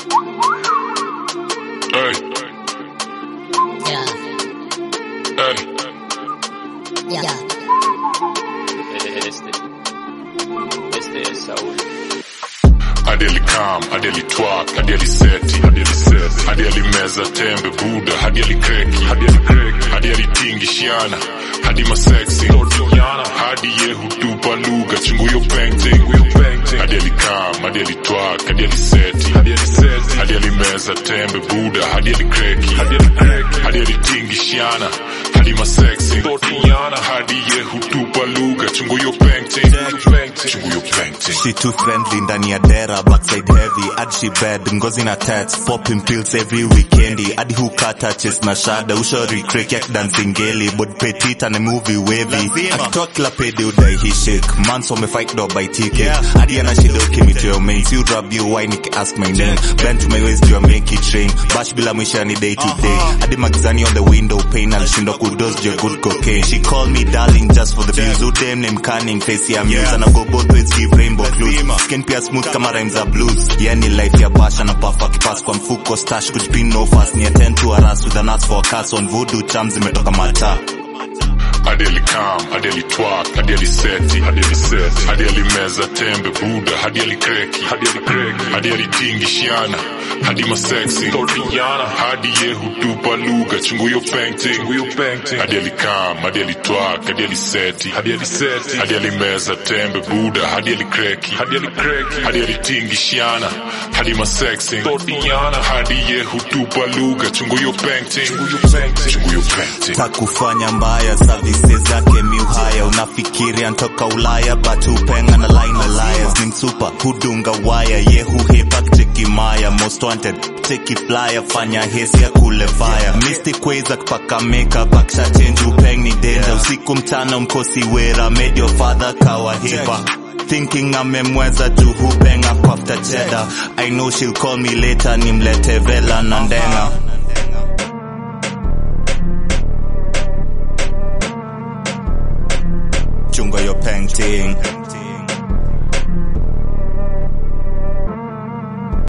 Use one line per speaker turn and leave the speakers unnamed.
Hey,
Yeah,
hey.
yeah.
Este, este es Saúl.
hadi alikam hadi alitwak hadi aliseti hadi aliseti hadi alimeza tembe buda hadi alikreki hadi alikreki hadi alitingishiana hadi maseksi hadi yehutupa lugha chunguyo painting hadi alikam hadi alitwak hadi aliseti hadi aliseti hadi alimeza tembe buda hadi alikreki hadi alikreki hadi alitingishiana hadi maseksi hadi yehutupa lugha chunguyo painting chunguyo painting
She too friendly ndani ya dera backside heavy hadi she bed ngozi na tats popping pills every weekendi hadi hukata chest na shada ushori crack yak dancing geli but petit and movie wavy akitoa kila pede udai he shake months wamefight do by ticket hadi ana shida ukimito your mates you rub you why nick ask my name bend to my waist you make it train bash bila mwisha ni day to day hadi magazani on the window pane alishindwa kudos your good cocaine she call me darling just for the views udem name cunning face ya muse and I go both ways give rainbow clues skin pia smooth kama rhymes za blues yani life ya basha na puff akipass kwa mfuko stash kujipin no fast ni attend to harass with an ass for a curse on voodoo charms zimetoka mata
hadi alikam hadi alitwak hadi aliseti hadi aliseti hadi alimeza tembe buda hadi alikreki hadi alikreki hadi alitingishiana hadi maseksi hadi yehutupa lugha chunguyo painting hadi alikam hadi alitwak hadi aliseti hadi aliseti hadi alimeza tembe buda hadi alikreki hadi alikreki hadi alitingishiana hadi maseksi hadi yehutupa lugha chunguyo painting chunguyo painting
takufanya mbaya services zake miuhaya unafikiri antoka ulaya but upenga na line alliance ni msupa hudunga waya ye huhepak chekimaya most wanted cheki flyer fanya hesi ya kule fire mystic ways akipaka makeup akisha change upeng ni danger usiku mchana mkosi wera made your father kawahiba thinking amemweza tu hupenga kwa after cheddar i know she'll call me later nimlete vela na ndenga chunga your painting